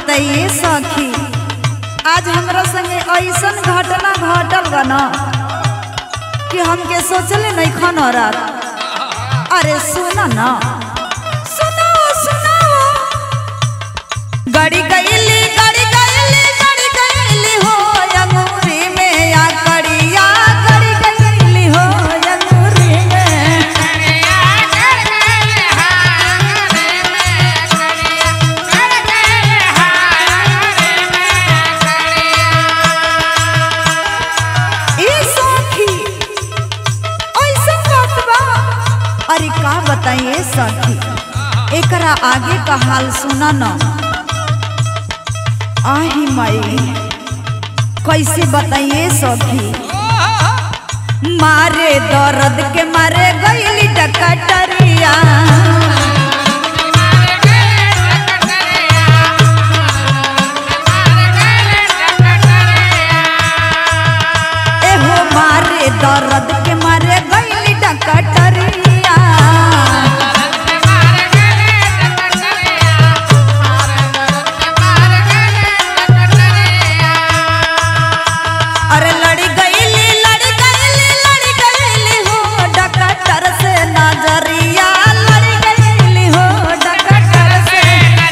बताइए सखी आज हमरा संगे ऐसन घटना घटल बा ना कि हमके सोचले नहीं खन रात अरे सुना ना सुनाओ सुनाओ गड़ी गईली गड़ी गईली गड़ी गईली हो अंगूरी में या कड़िया गड़ी गईली हो अंगूरी में ए सखी ऐसन बात बा अरे का बताइए सखी एकरा आगे का हाल सुना न आही माई कैसे बताइए सखी मारे दर्द के मारे गईली डकटरिया एहो मारे दर्द के मारे गईली डकटरिया अरे लड़ी गईली लड़ी गईली लड़ी गईली हो डकटर से नजरिया लड़ी गईली हो डकटर से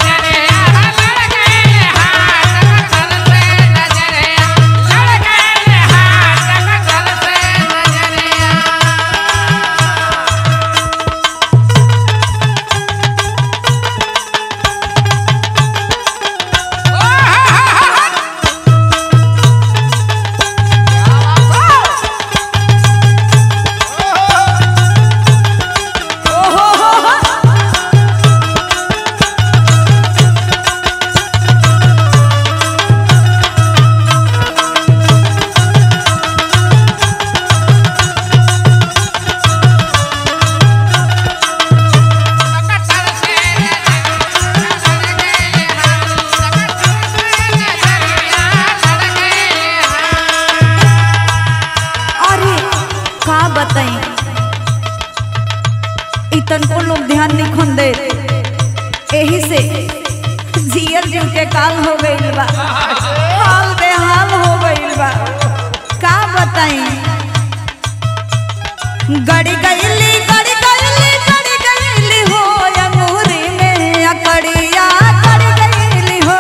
ओहो हो हो अरे का बताई इतन को लोग ध्यान नहीं खन दे यही से जियल जीव के काल हो गईल बा हाल बेहाल हो गईल बा का बताई गड़ी गईली गड़ी गईली गड़ी गईली हो अंगूरी में अकड़िया गड़ी गईली हो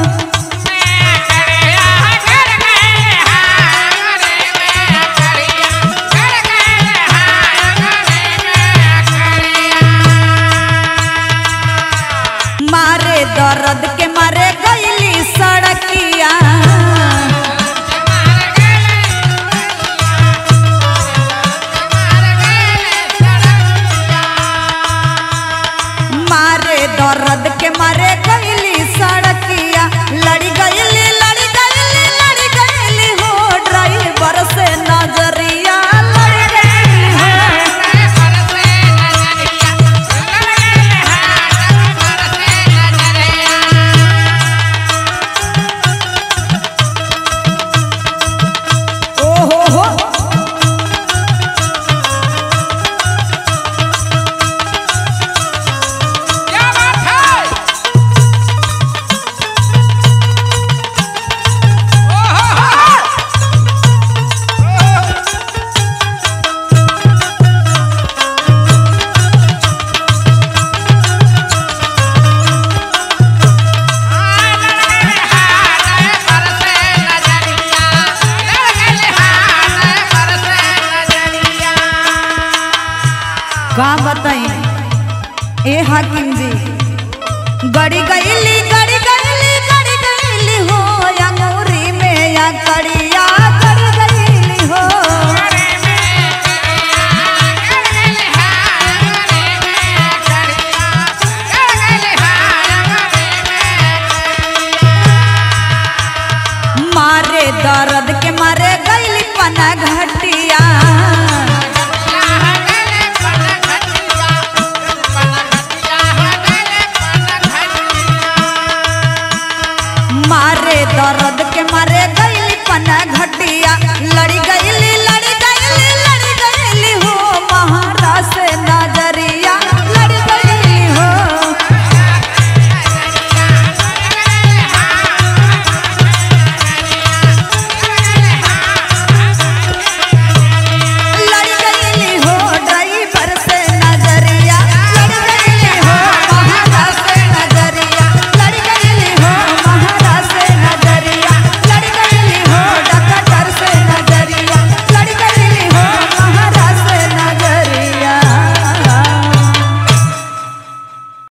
मारे दर्द के मारे गईली सड़किया मारे दर्द के मारे गईली सड़किया लड़ी गईली लड़ी गईली लड़ी गईली हो ड्राइवर से नजरिया लड़ी गईली हो ओहो हो का बताई ए हाकिम जी गड़ी गईली गड़ी गईली गड़ी गईली हो अंगूरी में या कड़ी